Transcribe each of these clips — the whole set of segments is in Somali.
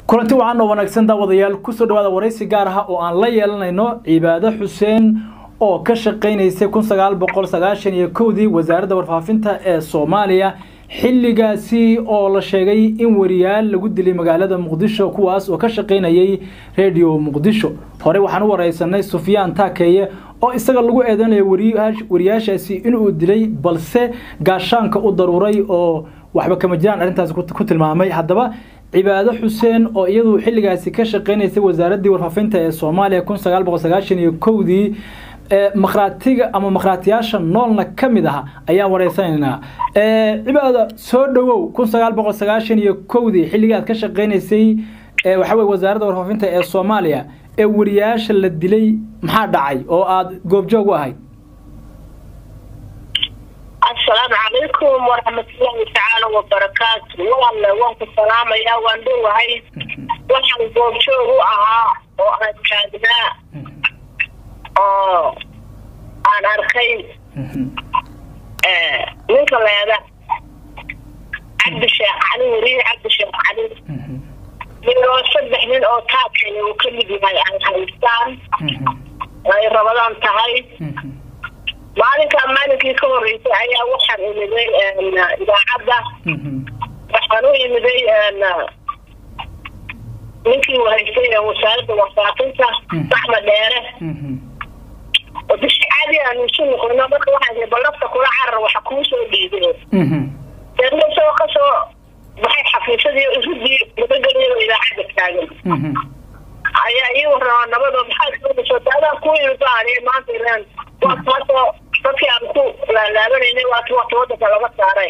kulanti wacan oo wanaagsan daawadayaal kusoo dhawaada waraysi gaar ah oo aan la yeelanayno cibaado xuseen oo ka shaqaynaysay kun sagaal boqol sagaashan iyo kowdii wasaaradda warfaafinta ee soomaaliya xilligaasi oo la sheegay in wariyaal lagu dilay magaalada muqdisho kuwaas oo ka shaqaynayay redio muqdisho hore waxaan u wareysanay sufyaan taakeeye oo isaga lagu eedeynaya wariyaashaasi inuu dilay balse gaashaanka u daruuray oo waxba kama jiraan arrintaasi ku tilmaamay haddaba cibaado xuseen oo iyadu xilligaasi ka shaqaynaysay wasaaraddii warfaafinta ee soomaaliya kun sagaal boqol sagaashan iyo kowdii makhraatiga ama makhraatiyaasha noolna ka mid aha ayaan wareysanaynaa cibaado soo dhawow kun sagaal boqol sagaashan iyo kowdii xilligii aad ka shaqaynaysay waxa weye wasaaradda warfaafinta ee soomaaliya ee wariyaasha la dilay maxaa dhacay oo aada goobjoog u ahayd asalaamu calaykum waraxmatullaahi tacaala wabarakaatu waalle waan ku salaamayaa waan dhowahay waxaan goobjoog u ahaa oo aan taagnaa oo aan arkay ninka leeda cabdisheekh cali weriye cabdisheekh cali iyo saddex nin oo taakaya uu ka mid yahay ay haystaan ay rabadaan tahay maalinkaa maalinkii ka horeysay ayaa waxaan imiday idaacadda waxaan u imiday ninkii haystay wasaaradda warfaafinta saxma dheere oo bishi caadi aanu isu noqono marka waxaan balafta kula carar waxa kuu soo dhiibeen deedna isagoo kasoo baxay xafiisadii irudii nabadgelyo idaacadda taagan ayaa ii warama nabadoo maxaad soo daadaan ku imibaaniy maanta ilaan waa taasoo dadkii aan ku laalaabanayna waati waqti wadanka laga saaray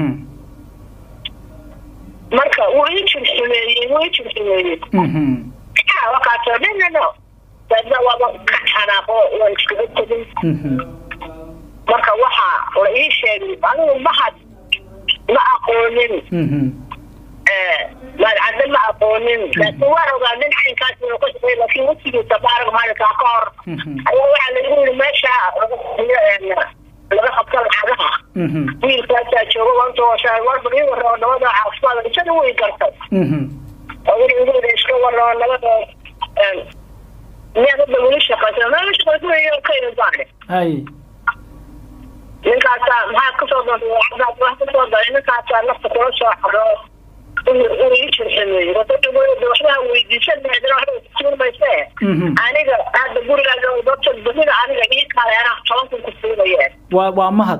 marka wuu ii jirxumeeyey wuu ii jirxumeeyey wakaasoo dhinano daedna waaba ka xanaaqo waan iskaga tegin marka waxaa la ii sheegay anigu mahad ma aqoonin maadcadde ma aqoonin laakiin waan ogaa nin caynkaas inuu ka shaqeey laakiin wasigiisa baarag maalinkaa ka hor ayaa waxaa lagu yiri meesha laga qabta lacagaha wiilkaasaa jooga wantoosa warbar ii warrao nabada caafimaad isana way gartay oo weli igu yiri iska warrao nabada miyaad hadda weli shaqaysa meel shaqaysa ka imaane ninkaasaa maxaad kasoo doontay wax kasoo daray ninkaasaa nafta kula soo xaro waxbaa weydiisan mayse aniga hadda gurigaaga dadka dunida aniga ii kaalay anaa toban kun ku siinayeen waa waa mahad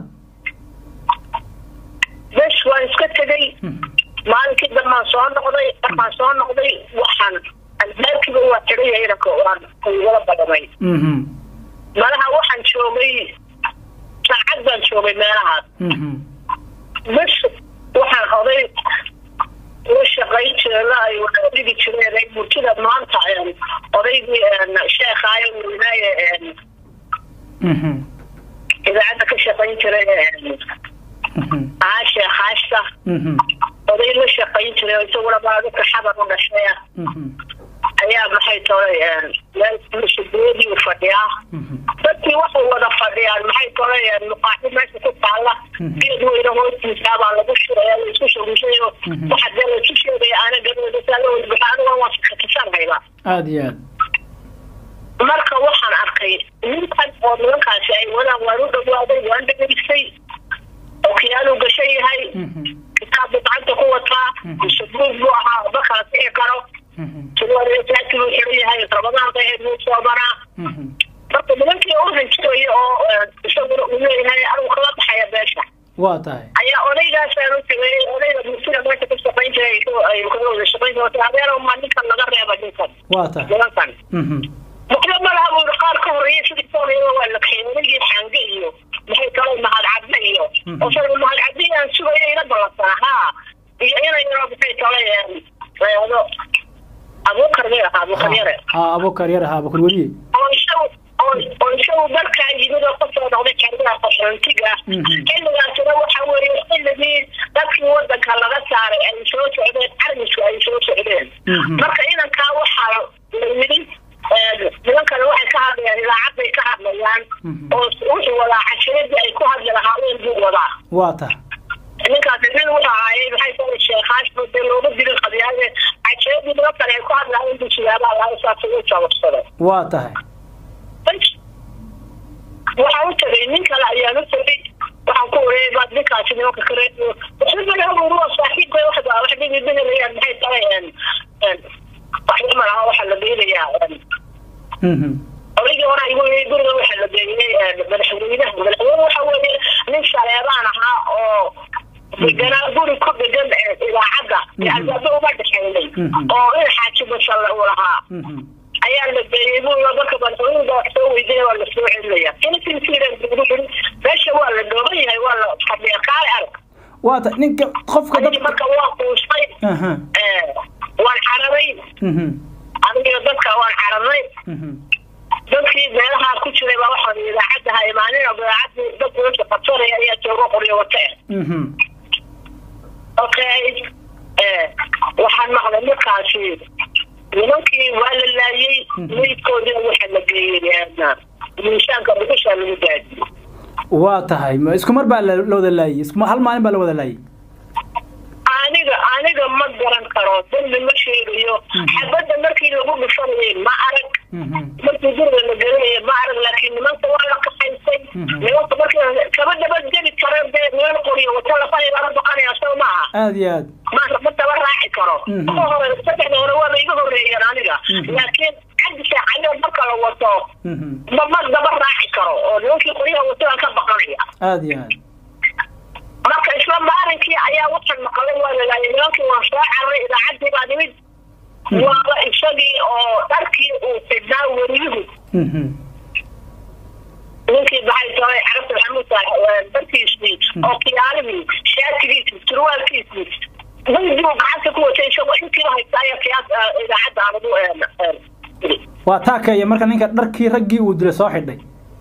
bes waan iska tegay maalinkii dambaan soo noqday markaan soo noqday waxaan albaabkiiba waa tiraya inanka waan igala badamay malaha waxaan joogay saacad baan joogay meelahaas bes waxaan oday la shaqayn jirela ay wada dhigi jireen ay murtida maanta odaygii sheekaayo weynaaye idaacadda ka shaqayn jiray aashe haashta oday la shaqayn jiray isaguna baadadka xabar u dhashaya ayaa maxay tolay meel fadhiyaa dadkii waxay wada fadhiyaan maxay tolay muqaaxi meesha ku taalla geed weyne hoostiisa baa lagu shiraya la isku shaguushayo waxa dee la isu sheegaya aana gadoodasa la wada bixa aniga waan fikatisanhayba aada iyo aad marka waxaan arkay ninkan oo nimankaasi ay wadaan waan u dhawaaday waan dhegeystay okiyaaluu gashan yahay kitaab buu gacanta ku wataa shabuug buu ahaa ma kala sixi karo surwaalayasaasi buu xiran yahay rabadaan bay ahayd wuu soobanaa marka nimankii u hanjiraya oo isaguna uu leeyahay anigu kala baxaya beesha waa tahay ayaa odaygaasaan u tagay odayga murtida meesha ka shaqayn jiray ay kaga wada shaqayn jiray adeero ma ninkan laga reeba ninkan waa tahay nimankan muxlo ma laha buu qaar ka horeeya sidii ka horeeya waa la kaxeeyay odaygii xaange iyo maxay kaloo mahad cadde iyo oo isaga mahad cadde aan sugayo ila ballansanaa haa iyo inay yaroo maxay kalay reedo abuukar may ahaa abuukar yare ha abuukar yare ha abuukar weriye oo isagu oo isagu dalkaa yimid oo kasoo noqday kaardaha qaxoontiga xilligaasina waxa weeye xilligii dadkii wadanka laga saaray ay soo socdeen carmisku ay soo socdeen marka inankaa waxaa la yidhi nimankana waxay ka hadlayaan idaacad bay ka hadlayaan oo wuxuu wadaa cashiradii ay ku hadli lahaayeen buu wadaa waa tahay ninkaasi nin wuxuu ahaayey maxay tahay sheekhaashba dee looga dilin qadiyaade cajeedii markii nimankan ay ku hadlaayeen buu siyaabaa lahaa saas ugu jababsaday waa tahay waxaa u tagay nin kale ayaan u tagay waxaan ku oreeyay baad ninkaasi nimanka kale waxbaa saaxiibka wax wax dhigidhigalayaan maxay tahay waxba ma laha waxaa la geynayaa odaygii hore igu yii guriga waxaa la geeyey madaxweynaha madaxweyne waxa weeye nin saleebaan ahaa oo deganaa guri ku degan idaacadda albaaba uma dhexeynay oo in xaaji bashalle uu lahaa ayaa la geeyey buu marka madaxweynuga wax soo weydiinaya waa la soo celinaya insinsiiran meesha waa la dhooban yahay waa la fadhiya kaale arag waa ta ninka qofka dad marka waa quustay waan xaraday aniga dadka waan xaradnay dadkii meelaha ku jiray baa waxaan idaacadda ha imaanin idaacadii dad meesha qabsanaya ayaa jooga qoryo wata okay waxaan maqlay markaasi nimankii waa la laayay meydkoodina waxaa la geeyey miisaanka dhuxusha lagu daadiyey waa tahay ma isku mar baa la wada laayay isku hal maalin baa la wada laayay aniga aniga ma garan karo dambi ma sheegayo xabadda markii lagu dhufanayay ma arag markii guriga la gelinaya ma arag laakiin nimanka waa la kaxaysay nimanka markii kaba dabadgeli karo dee niman qoriyo wata lafahay lala baqanaya soo maaha aada iyo aad ma ma daba raaci karo ka hore saddexda hore waaba iga horeeyeen aniga laakiin xaggi saacadoo marka la wato ma ma daba raaci karo oo nimankii qoryaha wataan ka baqanaya aada iyo aad marka isla maalinkii ayaa waxaan maqlay waa lalaayay nimankii waan soo cararay idaacaddii baa nimid waaba isagii oo dharkii uu xidhnaa weriyuhu ninkii maxay tahay carabta maxamuud darkiisii oo kiyaalihii shaatigiisii surwaalkiisii weydigu gacanta ku watay isagoo intiiba haysta ayaa kiyaas idaacadda anugu waa taakeeya marka ninka dharkii raggii uu dilay soo xidhay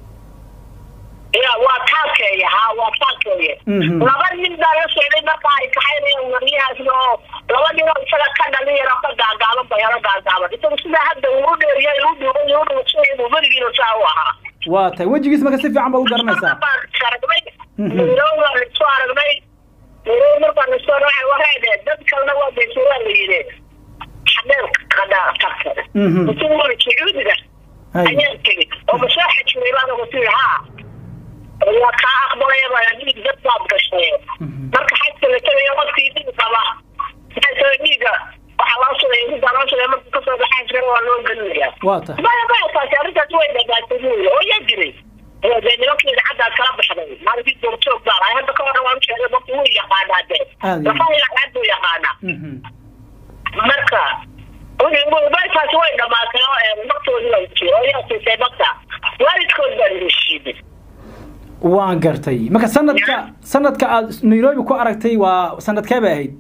ya waa taakeeya ha waa taakeeya laba nin baa la socday marka ay kaxaynayaan wariyahaasna oo laba nin oo isaga ka dhalinyaro ka gaagaaban bayalo gaagaaban isagu sidaa hadda uu u dheeriya u dhuuban u dhuusan uu weligiina saa u ahaa waa tahay wejigiis marka si fiican baad u garanaysaa aragnay mirow baan isku aragnay mirow markaan isku aragnay waxay dheh dad kalena waa baysuraa la yidhi xadeen qadhaa tagta intuu wari sacuudiga ayaan tegey oo masaaxa jiray baan ugu tiri haa waa kaa aqbalaya baa dhiig dad baad gashay marka xajka la tagayo qofkii dhiig qaba maxay tahay dhiiga waxaa loo sugay intaa loo sugay marka kasoo baxaa jira waa loo gelinaya waa tahay maya maya taasi arrintaas way dhagaatay buuli oo yaa jiray dee nimankii idaacaddaad kala baxday maalinkii joogjoog baa lahay hadda ka horna waan sheegay marka wuu yaqaanaa dee lafaha idaacad buu yaqaanaa marka taasi way dhamaatay oo maktoodii way jiro oo yaa siisay makta waalidkood baan heshiiday waan gartay marka sanadka sanadka aad nairobi ku aragtay waa sanadkee bay ahayd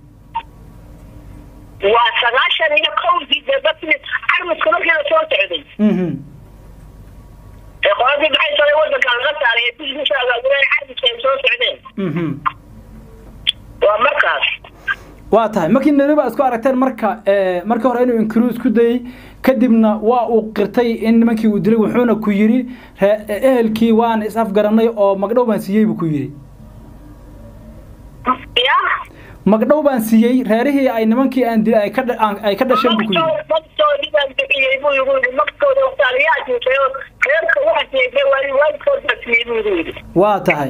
waa sagaashan iyo kowdii dee dadkii carmiska markii la soo socday ee qoladii maxay tahay wadanka laga saaray ee bishiisa agaaguleen carmiska ay soo socdeen waa markaas waa tahay markii nairobi aad isku aragteen marka markii hore inuu inkiruu isku dayey kadibna waa uu qirtay in nimankii uu dilay wuxuuna ku yidhi ehelkii waan is afgaranay oo magdhow baan siiyey buu ku yidhi ya magdhow baan siiyey reerihii ay nimankii aan dilay ay ka dhasheen buu ku yidhi magtoodii baan bixiyey buu igu yidhi magtooda wataaliyaa siisay oo reerka waxa siiyey waali waalidkood baa siiyey buu igu yidhi waa tahay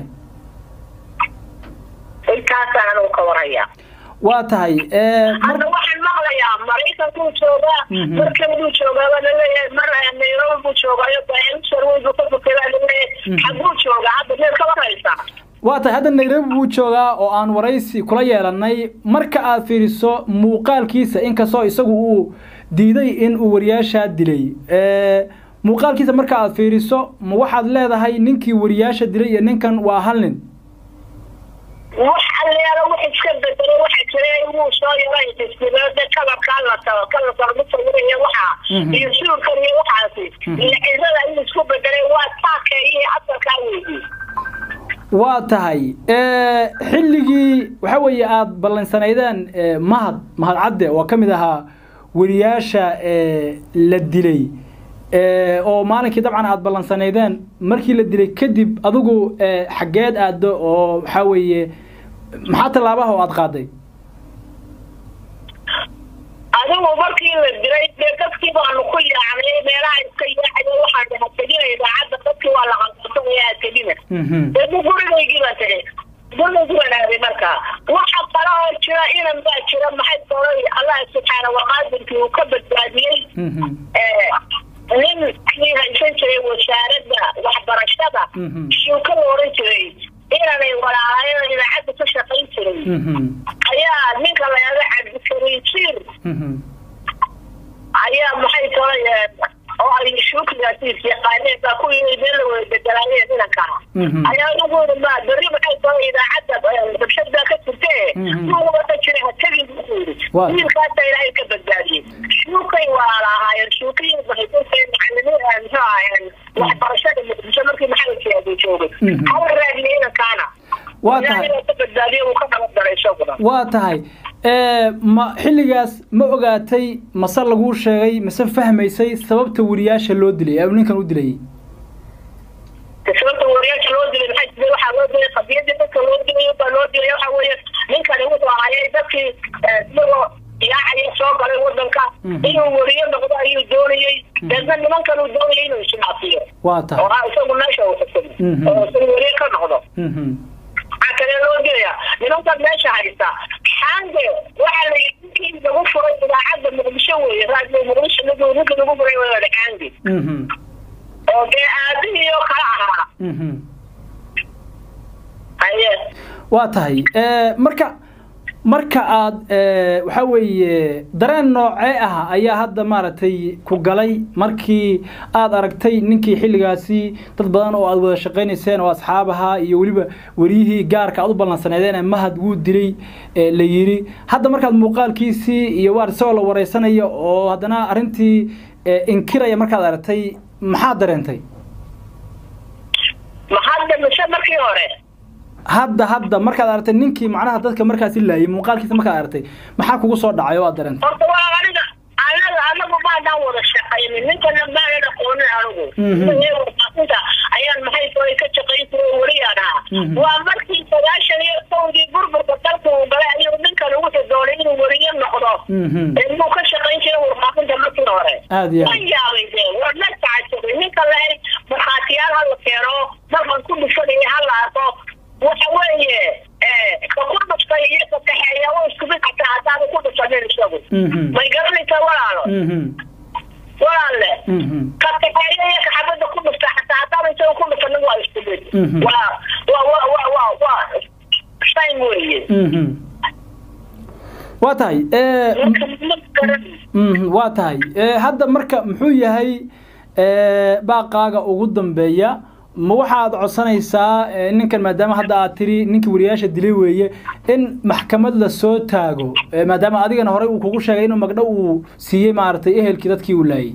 intaasaan anugu ka warhayaa waa tahay hadda waxaan maqlayaa maraykankuu joogaa markabuu joogaa baa laleeyahay mar nairobi buu joogaayo sarweyn buu ka bukay baa laleeyahay xaguu joogaa hadda meel ka waraysaa waa tahay hadda nairobi buu joogaa oo aan waraysi kula yeelanay marka aad fiiriso muuqaalkiisa inkastoo isagu uu diiday in uu wariyaashaa dilay muuqaalkiisa marka aad fiiriso ma waxaad leedahay ninkii wariyaasha dilay iyo ninkan waa hal nin wax alleelo wax iska bedelay waxa jira wuu soo yaray tisbiloode kalarkaa la tago kalarka lagu sawiraya waxaa iyo suurkan iyo waxaasi iyo cisada in isku bedelay waa taakeeyii asalkaa weydii waa tahay xilligii waxa weeye aada ballansanaydeen mahad mahad cadde oo ka mid ahaa wariyaasha la dilay oo maalinkii dabcan aada ballansanaydeen markii la dilay kadib adigu xaggeed aaddo oo waxaa weeye maxaa tallaabaha oo aada qaaday adigu markii la diray dee dadkii baanu ku yaacnay meelaha iska yaacayo waxaan dhaha tegina idaacadda dadkii waa la qalqalsanaya ha tegina dee bu gurigaygii baan tegay gurigaygii baan aaday markaa waxa kale oo jira inan baa jira maxay tolay allah subxaana waqaadirkii uu ka badbaadiyey nin kii haysan jiray wasaaradda waxbarashada shuuka la oran jiray inanay walaalaayada idaacadda ka shaqayn jiray ayaa ninka la yahdo cabdikariin jiir ayaa maxay tolay oo ay shuukigaasiis yaqaaneen baa ku yii meel la wada bedelaayeen inankaa ayaa ugu yiri ma berri maxay tolay idaacadda rabshad baa ka jirtee wada jira ha tegin buu yiri wiilkaasa ilaahay ka badbaadiyey shuukay walaala ahaayeen shuukiyi bahaysantae macalimiin muxuu ahaayeen waxbarashada muqdisho markii maxamed siyaadi joogay hala raadiyey inankaana waa tahay ka badbaadiye uu ka nabadgalay isaguna waa tahay ma xilligaas ma ogaatay mase laguu sheegay mase fahmaysay sababta wariyaasha loo dilay ee ninkan u dilayay sababta wariyaasha loo dilay maxay jira waxaa loo dilay qadiyadii dadka loo dilay baa loo dilay waxa weeye ninkani wuxuu ahayay dadkii isagoo yaacaya soo galay wadanka inuu wariyo noqdo ayuu doonayey deedna nimankan uu doonayay inuu isnaafiyo waa tahay oo isagu meesha uu xukumo oo isagu wariyo ka noqdo waxaa kale loo dilaya nimankan meesha haysta xaande waxaa la yii lagu furay idaacadda muqdisho weeye raadiyo muqdisho ninka ninka lagu furay waa xaande oo dee aabihii oo kala ahaa haye waa tahay marka marka aad waxa weeye dareen noocee ah ayaa hadda maaragtay ku galay markii aad aragtay ninkii xilligaasi dad badan oo aad wada shaqaynayseen oo asxaab ahaa iyo weliba weriyihii gaarka aad u ballansaneedeen mahad wuu dilay la yiri hadda markaad muuqaalkiisii iyo waar isagoo la wareysanayo oo haddana arrintii inkiraya markaad aragtay maxaad dareentay ma hadda mise markii hore hadda hadda markaad aragtay ninkii macnaha dadka markaasi laayay muuqaalkiisa markaad aragtay maxaa kugu soo dhacay oo aad dareentay horta waa aniga anaga anagu maadaan wada shaqaynin ninkana maanan aqoonin anigu warfaafinta ayaan maxay tolay ka shaqayn jiray weliyaan ahaa waa markii sagaashan iyo kowdii burburka dalka uu galay ayuu ninkan wuxuu doonay inuu weriyo noqdo inuu ka shaqayn jiray warfaafinta markii hore aad iyo ma yaabay dee waa na tacajabay ninka lahay markhaatiyaal hala keeno markan ku dhufanaya hala arko waxa weeye ka ku dhuftay iyo ka kaxeeya waa isku mid xataa haddaada ku dhufanin isagu may garanaysaa walaalo walaalle ka kaxeeya iyo ka xabadda ku dhufta xataa haddaada isaga ku dhufanin waa isku mid waa waa waa waa waa waa same weeye waa tahay waa tahay hadda marka muxuu yahay baaqaaga ugu dambeeya ma waxaad codsanaysaa ninkan maadaama hadda aad tiri ninkii wariyaasha dilay weeye in maxkamad la soo taago maadaama adigana horey uu kugu sheegay inuu magdho uu siiyey maaragtay ehelkii dadkii uu laayay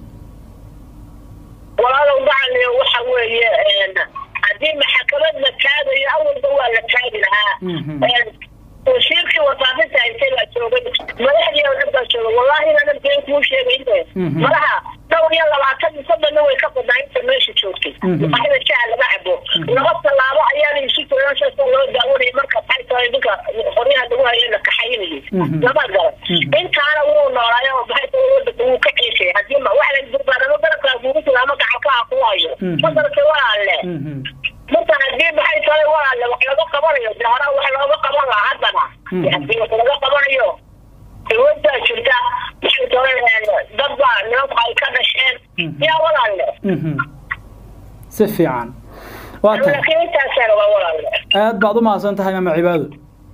walaalow gacale waxa weeye haddii maxkamad la taagayo awalba waa la taagi lahaa wasiirkii warfaafinta haysay baa joogay madaxdii oo dhan baa joogay wallahi inaanan been kuu sheegayne madaxa dhowr iyo labaatan soddonna way ka badnaa inta meesha joogtay waxda shaha laga cabo laba tallaabo ayaana isu jirashaasa loo daawanayay marka maxay tahay ninka qoryaha lagu hayo la kaxaynayay lama garan intaana wuu noolaayo oo maxay tahay wadanka wuu ka ceeshay haddii wax la durbaanamo garabkaa kugu jira ama gacankaa ku hayo madarka walaalle marka haddii maxay tahay walaalle wax laga qabanayo de horaa wax looga qaban lahaa haddana haddii wax laga qabanayo dawladdaa jirta maxay tahay dad baa nimanku ay ka dhasheen yaa walaalle si fiican waa tahay laakiin intaasaan waa walaalle aad baad u mahadsan tahay maama cibaado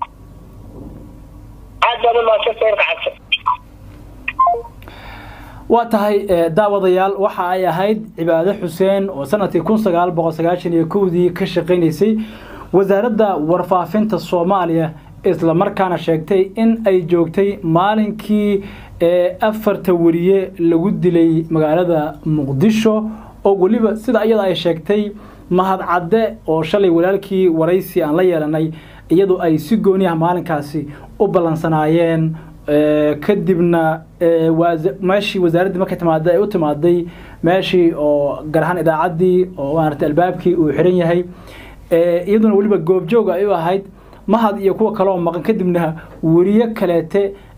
aad baad u mahadsan tahay kacabsan waa tahay daawadayaal waxa ay ahayd cibaado xuseen oo sanadkii kun sagaal boqol sagaashan iyo kowdii ka shaqaynaysay wasaaradda warfaafinta soomaaliya isla markaana sheegtay in ay joogtay maalinkii afarta wariye lagu dilay magaalada muqdisho oo weliba sida iyada ay sheegtay mahad cadde oo shalay walaalkii waraysi aan la yeelanay iyadu ay si gooniah maalinkaasi u ballansanaayeen kadibna meeshii wasaaraddii markay timaaday ay u timaaday meeshii oo gaar ahaan idaacaddii oo maaragtay albaabkii uu xiran yahay iyaduna weliba goobjooga ay u ahayd mahad iyo kuwa kale oo maqan kadibna weriye kaleete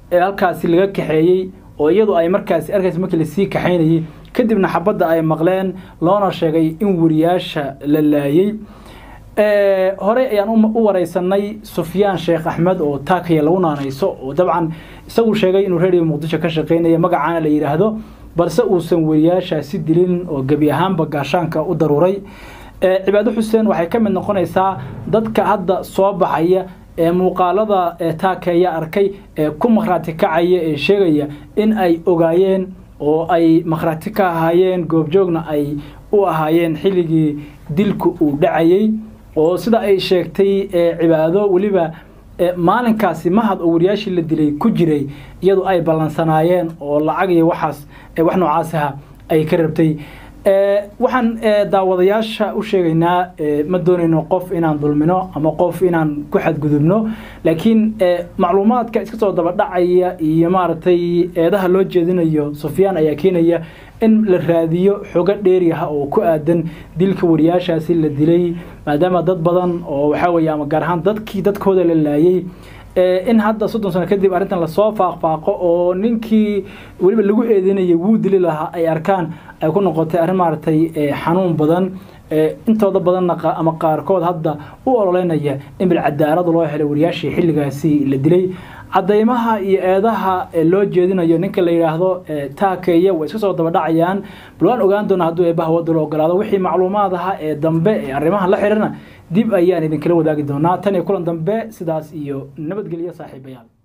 ee halkaasi laga kaxeeyey oo iyadu ay markaasi arkaysa markii lasii kaxaynayay kadibna xabadda ay maqleen loona sheegay in wariyaasha la laayey horey ayaan u wareysanay sufyaan sheekh axmed oo taakaya lagu naanayso oo dabcan isagu sheegay inuu radio muqdisho ka shaqeynaya magacaana la yidhaahdo balse uusan wariyaashaasi dilin oo gebi ahaanba gaashaanka u daruuray cibaado xuseen waxay ka mid noqonaysaa dadka hadda soo baxaya ee muuqaalada taakeeya arkay ee ku makhraati kacaya ee sheegaya in ay ogaayeen oo ay makhraati ka ahaayeen goobjoogna ay u ahaayeen xilligii dilku uu dhacayey oo sida ay sheegtay cibaado weliba maalinkaasi mahad oo wariyaashii la dilay ku jiray iyadu ay ballansanaayeen oo lacag iyo waxaas wax noocaasiha ay ka rabtay waxaan daawadayaasha u sheegaynaa ma doonayno qof inaan dulmino ama qof inaan ku xadgudubno laakiin macluumaadka iska soo daba dhacaya iyo maaragtay eedaha loo jeedinayo sufyaan ayaa keenaya in la raadiyo xogo dheeri ah oo ku aadan dilka wariyaashaasi la dilay maadaama dad badan oo waxaa weeye ama gaar ahaan dadkii dadkooda la laayay in hadda soddon sano kadib arrintan lasoo faaqfaaqo oo ninkii weliba lagu eedeynayay wuu dili lahaa ay arkaan ay ku noqotay arrin maaragtay xanuun badan intooda badanna ama qaarkood hadda u ololeynaya in bilcadaalad loo helay wariyaashii xilligaasi la dilay cadaymaha iyo eedaha loo jeedinayo ninka la yidhaahdo taakeeya way iska soo daba dhacayaan bal waan ogaan doonaa hadduu eebaha wadda la ogolaado wixii macluumaad aha ee dambe ee arrimahan la xidhana dib ayaan idinkala wadaagi doonaa tan iyo kulan dambe sidaas iyo nabadgelyo saaxiibayaal